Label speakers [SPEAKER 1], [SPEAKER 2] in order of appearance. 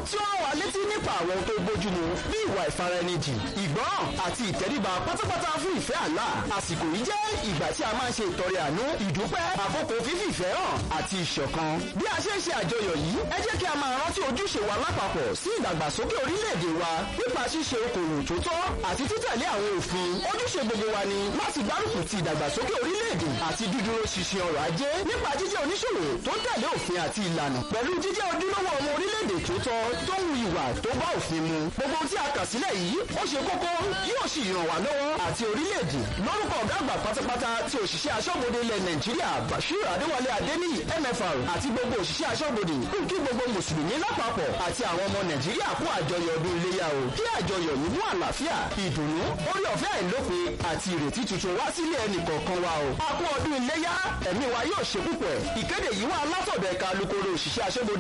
[SPEAKER 1] tí ó rán wa létí nípa àwọn tó bójúmu bí ìwà ìfaraẹnijì ìgbọ́ràn àti ìtẹríba pátápátá fún ìfẹ́ àlá àsìkò yìí jẹ́ ìgbà tí a máa ń ṣe ìtọrẹ àánú ìdúpẹ́ àkókò fífi ìfẹ́ hàn àti ìṣọ̀kan bí a ṣe ń ṣe àjọyọ̀ yìí ẹ jẹ́ kí a máa rántí ojúṣe wa lápapọ̀ sí ìdàgbàsókè orílẹ̀-èdè wa nípa ṣíṣe okòwò tó tọ́ àti títẹ̀lé àwọn òfin ojúṣe gbogbo wa ni láti gbárùkù ti ìdàgbàsókè orílẹ̀-èdè àti dídúró ṣinṣin ọrọ̀ ajé nípa jíjẹ́ oníṣòwò tó tẹ̀lé òfin àti ìlànà pẹ̀lú jíjẹ́ ojúlówó ọmọ orílẹ̀-èdè tó tọ́ tó ń hu ìwà tó bá òfin mu gbogbo tí a kà sílẹ̀ yìí ó ṣe kókó yóò sì ràn wá lọ́wọ́ àti orílẹ̀-èdè lórúkọ ọ̀gá àgbà pátápátá ti òṣìṣẹ́ aṣọ́bodè ilẹ̀ nàìjíríà bashir adéwálé adéníyì mfr àti gbogbo òṣìṣẹ́ aṣọ́bodè ń kí gbogbo mùsùlùmí lápapọ̀ àti àwọn ọmọ nàìjíríà kú àjọyọ̀ ọdún iléyà o kí àjọyọ̀ yìí mú àlàáfíà ìdùnnú orí ọ̀fẹ́ àìlópin àti ìrètí tuntun wá sílé ẹnì kọ̀ọ̀kan wa o a kú ọdún iléyà ẹ̀mí wa yóò ṣe púpọ̀ ìkéde yìí wá látọ̀dọ̀ ẹ̀ka alukoro òṣìṣẹ́ aṣọ́bodè